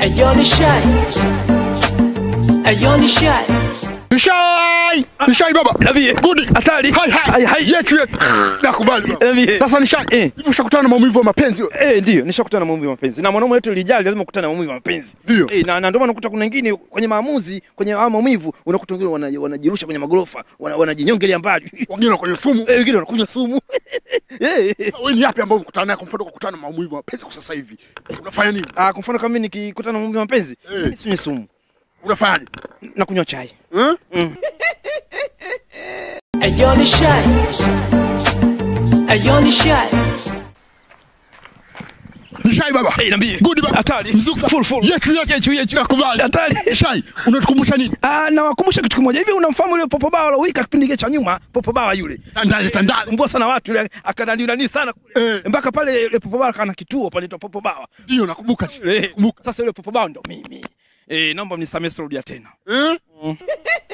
Ayo ni shy. Ayo ni shy. Nishai! Nishai baba. Niambie. Good. Hatari. Hai hai. Hai, hai. Yetu yetu. Nakubali baba. Niambie. Sasa nishai. Eh. Hivi ushakutana na maumivu ya mapenzi wewe? Eh, ndio nishakutana na maumivu ya mapenzi na mwanaume wetu lijali lazima kukutana na maumivu ya mapenzi Ndio. eh, na, na ndio maana unakuta kuna wengine kwenye maamuzi kwenye haya maumivu unakuta wengine wana- wanajirusha kwenye magorofa wana- wanajinyongelea mbali Wengine kwenye sumu. eh, wengine wanakunywa sumu eh, eh. Sasa wewe ni yapi ambao umekutana naye kwa mfano kukutana na maumivu ya mapenzi kwa sasa hivi? Unafanya nini? Ah, kwa mfano kama mimi nikikutana na maumivu ya mapenzi Eh. mimi sinywi sumu Unafanyaje? na kunywa chai Eh? Ayo ni shy. Ayo ni shy. Nishai baba. eh, niambie Good baba. hatari Mzuka. full full Yetu yetu. yetu yetu Nakubali. hatari Nishai. Unatukumbusha nini? Ah, na wakumbusha kitu kimoja hivi, unamfahamu yule Popo Bawa alowika kipindi kile cha nyuma? Popo Bawa yule Tandale tandale. mbua sana watu yule, akanani nani sana kule Eh. mpaka pale yule Popo Bawa kana kituo pale ndo Popo Bawa Ndio nakumbuka. Eh, Kumbuka. Sasa yule Popo Bawa ndo mimi. Eh, naomba mnisamee, sirudia tena. Eh?